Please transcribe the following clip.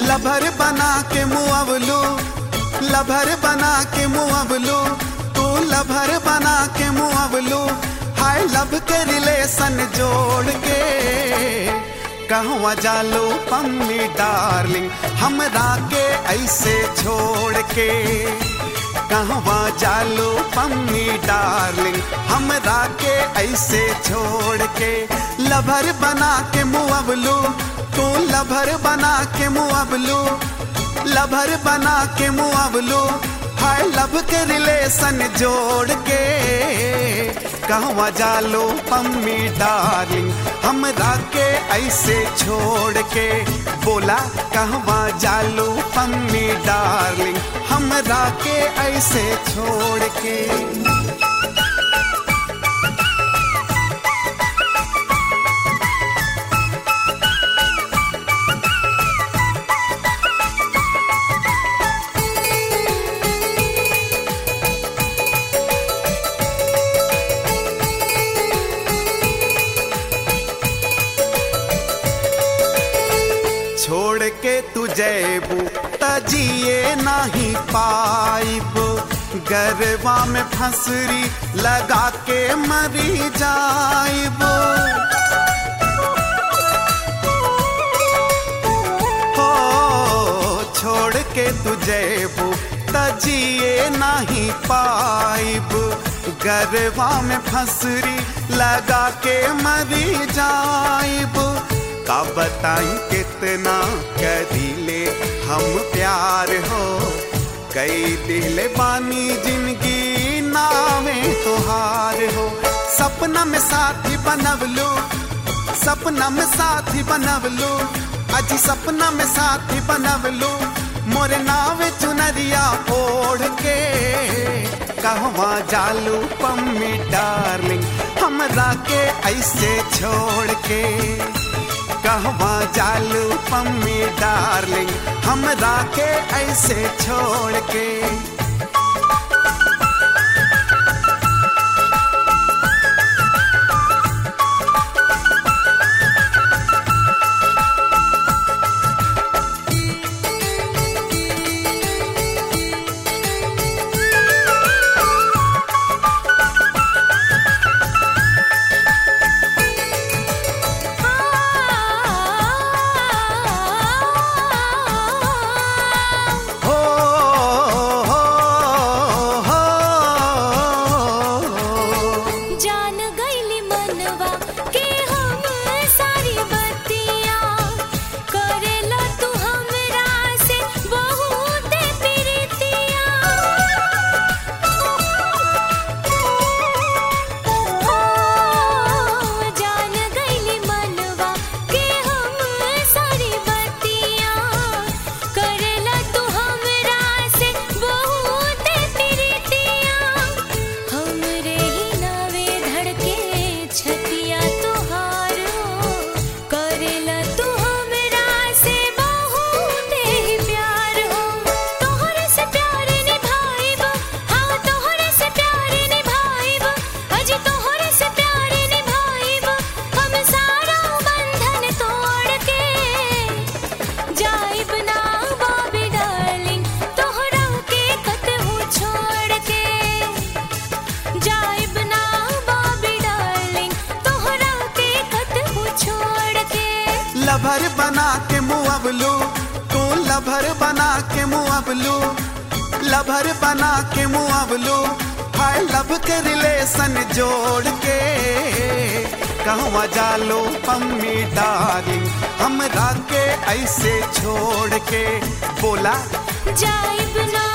lover बना के मुअवलू lover बना के मुअवलू तू लभर बना के मुअवलू हाय लब के रिलेशन जोड़ के कहवा जालो पम्मी डार्लिंग हमरा के ऐसे छोड़ के कहवा जालो पम्मी डार्लिंग हमरा के ऐसे छोड़ के लभर बना के मुअवलू तू लभर बना के मुअवलू लभर बना के मुअवलू हाय लब के रिलेशन जोड़ के कहवा जालो पम्मी डार्लिंग हमरा के ऐसे छोड़ के बोला कहवा जालो पम्मी डार्लिंग हमरा के ऐसे छोड़ के छोड़ के तू जैबू तजिए नहीं पाइब गरबा में फंसरी लगा के मरी जाइब हो छोड़ के तू जैबू तजिए नहीं पाइब गरबा में फंसरी लगा के मरी जाइब का बताई कितना करीले हम प्यार हो कई दिल बानी जिंदगी नावे तुहार हो सपना में साथी बनवलू सपना में साथी बनवलू अजी सपना में साथी बनवलू मोरे नावे चुनरिया ओढ़ के कहवा जालू पम्मी डार्लिंग हमरा के ऐसे छोड़ के कहवा जालू पम्मी डार्लिंग हमरा के ऐसे छोड़ के हो हो हो जान गईली मनवा के हम सारी बत्तियां करेला तू हमरा से बहुत प्रीतियां ओ जान गईली मनवा के हम सारी बत्तियां करेला तू हमरा से बहुत प्रीतियां हमरे ही नावे धड़के छतिया तुहार हो करेला तू हमरा से बहुत ही प्यार हो तोहरे से प्यार निभाइब हाँ तोहरे से प्यार निभाइब अजी तोहरे से प्यार निभाइब हम सारा बंधन तोड़ के जाइब ना बाबी डार्लिंग तोहरा के कतहु छोड़ के जाइब ना बाबी डार्लिंग तोहरा के कतहु छोड़ के लभर बना के मुअवलू तू लभर बना के मुअवलू लभर बना के मुअवलू हाय लब के रिलेशन जोड़ के कहवा जालो पम्मी डार्लिंग हमरा के ऐसे छोड़ के बोला जाइब ना